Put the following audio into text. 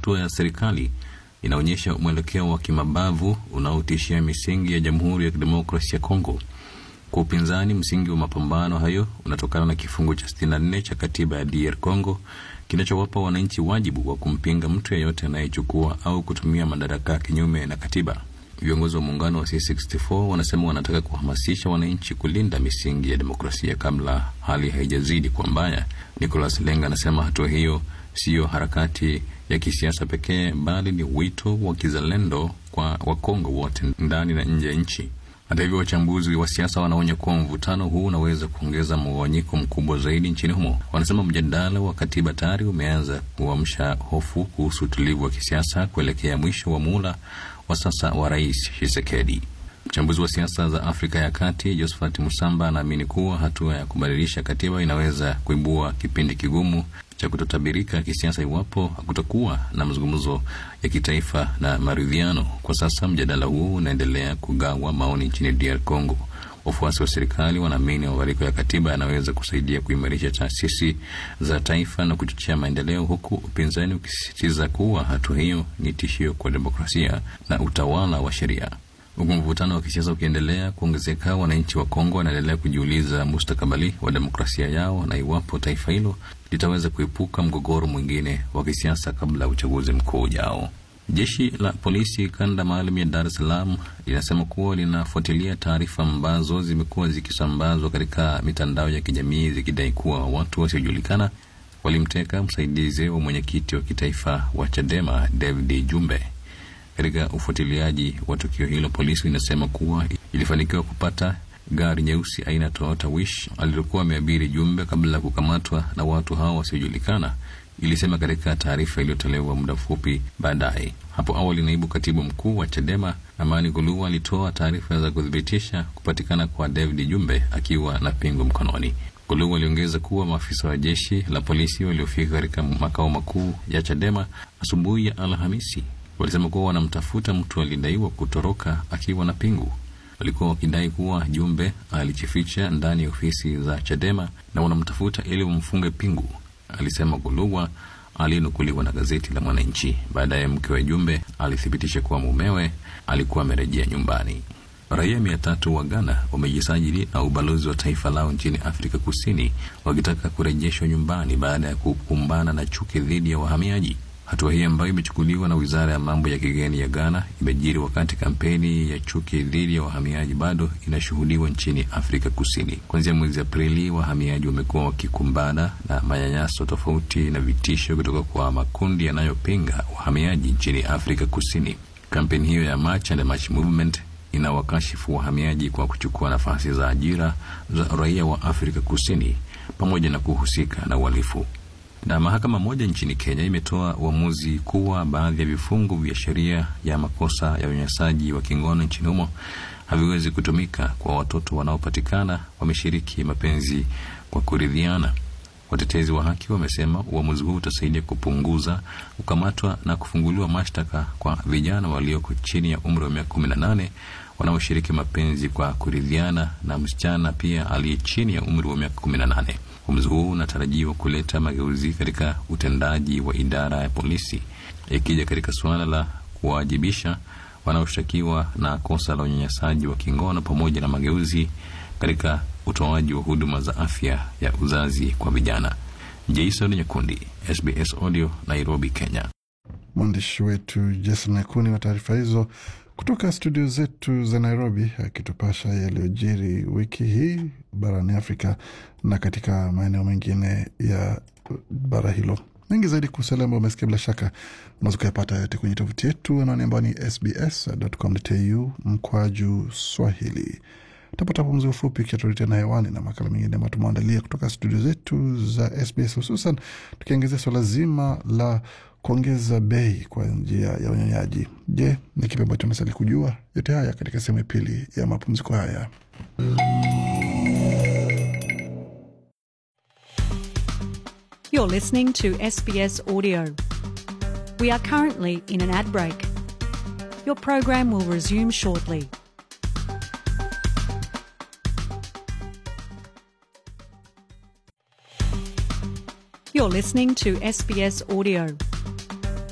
hatua ya serikali inaonyesha mwelekeo wa kimabavu unaotishia misingi ya Jamhuri ya Kidemokrasia ya Kongo. Kwa upinzani, msingi wa mapambano hayo unatokana na kifungu cha 64 cha katiba ya DR Congo kinachowapa wananchi wajibu wa kumpinga mtu yeyote anayechukua au kutumia madaraka kinyume na katiba. Viongozi wa muungano wa C64 wanasema wanataka kuhamasisha wananchi kulinda misingi ya demokrasia kabla hali haijazidi kwa mbaya. Nicolas Lenga anasema hatua hiyo siyo harakati ya kisiasa pekee, bali ni wito wa kizalendo kwa Wakongo wote ndani na nje ya nchi. Hata hivyo, wachambuzi wa siasa wanaonya kuwa mvutano huu unaweza kuongeza mgawanyiko mkubwa zaidi nchini humo. Wanasema mjadala wa katiba tayari umeanza kuamsha hofu kuhusu utulivu wa kisiasa kuelekea mwisho wa muhula wa sasa wa Rais Tshisekedi. Mchambuzi wa siasa za Afrika ya Kati Josephat Musamba anaamini kuwa hatua ya kubadilisha katiba inaweza kuibua kipindi kigumu cha kutotabirika kisiasa iwapo hakutakuwa na mazungumzo ya kitaifa na maridhiano. Kwa sasa mjadala huu unaendelea kugawa maoni nchini DR Congo. Wafuasi wa serikali wanaamini mabadiliko ya katiba yanaweza kusaidia kuimarisha taasisi za taifa na kuchochea maendeleo, huku upinzani ukisisitiza kuwa hatua hiyo ni tishio kwa demokrasia na utawala wa sheria. Huku mvutano wa kisiasa ukiendelea kuongezeka, wananchi wa Kongo wanaendelea kujiuliza mustakabali wa demokrasia yao na iwapo taifa hilo litaweza kuepuka mgogoro mwingine wa kisiasa kabla ya uchaguzi mkuu ujao. Jeshi la polisi kanda maalum ya Dar es Salaam linasema kuwa linafuatilia taarifa ambazo zimekuwa zikisambazwa katika mitandao ya kijamii zikidai kuwa watu wasiojulikana walimteka msaidizi wa mwenyekiti wa kitaifa wa Chadema David Jumbe. Katika ufuatiliaji wa tukio hilo, polisi inasema kuwa ilifanikiwa kupata gari nyeusi aina Toyota Wish alilokuwa ameabiri Jumbe kabla ya kukamatwa na watu hao wasiojulikana, ilisema katika taarifa iliyotolewa muda mfupi baadaye. Hapo awali, naibu katibu mkuu wa Chadema Amani Guluwa alitoa taarifa za kuthibitisha kupatikana kwa David Jumbe akiwa na pingu mkononi. Guluwa aliongeza kuwa maafisa wa jeshi la polisi waliofika katika makao makuu ya Chadema asubuhi ya Alhamisi walisema kuwa wanamtafuta mtu alidaiwa kutoroka akiwa na pingu. Walikuwa wakidai kuwa Jumbe alijificha ndani ya ofisi za Chadema na wanamtafuta ili wamfunge pingu, alisema Guluwa aliyenukuliwa na gazeti la Mwananchi. Baadaye mke wa Jumbe alithibitisha kuwa mumewe alikuwa amerejea nyumbani. Raia mia tatu wa Ghana wamejisajili na ubalozi wa taifa lao nchini Afrika Kusini wakitaka kurejeshwa nyumbani baada ya kukumbana na chuki dhidi ya wahamiaji. Hatua hii ambayo imechukuliwa na wizara ya mambo ya kigeni ya Ghana imejiri wakati kampeni ya chuki dhidi ya wahamiaji bado inashuhudiwa nchini Afrika Kusini. Kuanzia mwezi Aprili, wahamiaji wamekuwa wakikumbana na manyanyaso tofauti na vitisho kutoka kwa makundi yanayopinga wahamiaji nchini Afrika Kusini. Kampeni hiyo ya March and March Movement inawakashifu wahamiaji kwa kuchukua nafasi za ajira za raia wa Afrika Kusini pamoja na kuhusika na uhalifu na mahakama moja nchini Kenya imetoa uamuzi kuwa baadhi ya vifungu vya sheria ya makosa ya unyanyasaji wa kingono nchini humo haviwezi kutumika kwa watoto wanaopatikana wameshiriki mapenzi kwa kuridhiana. Watetezi wa haki wamesema uamuzi huu utasaidia kupunguza kukamatwa na kufunguliwa mashtaka kwa vijana walioko chini ya umri wa miaka kumi na nane wanaoshiriki mapenzi kwa kuridhiana na msichana pia aliye chini ya umri wa miaka kumi na nane. Uamuzi huu unatarajiwa kuleta mageuzi katika utendaji wa idara ya polisi, ikija katika suala la kuwajibisha wanaoshtakiwa na kosa la unyanyasaji wa kingono pamoja na mageuzi katika utoaji wa huduma za afya ya uzazi kwa vijana. Jason Nyakundi, SBS Audio, Nairobi, Kenya. Mwandishi wetu Jason Nyakundi wa taarifa hizo kutoka studio zetu za Nairobi, akitupasha yaliyojiri wiki hii barani Afrika na katika maeneo mengine ya bara hilo. Mengi zaidi kuhusu yale ambayo umesikia, bila shaka unaweza ukayapata yote kwenye tovuti yetu anaoni ambao ni sbs.com.au mkwaju Swahili. Tapata pumziko fupi kiatuletea na hewani na makala mengine ambayo tumeandalia kutoka studio zetu za SBS, hususan tukiangazia swala zima la kuongeza bei kwa njia ya unyonyaji. Je, ni kipi ambacho unastahili kujua? Yote haya katika sehemu ya pili ya mapumziko haya. You're listening to SBS Audio. We are currently in an ad break. Your program will resume shortly. You're listening to SBS Audio.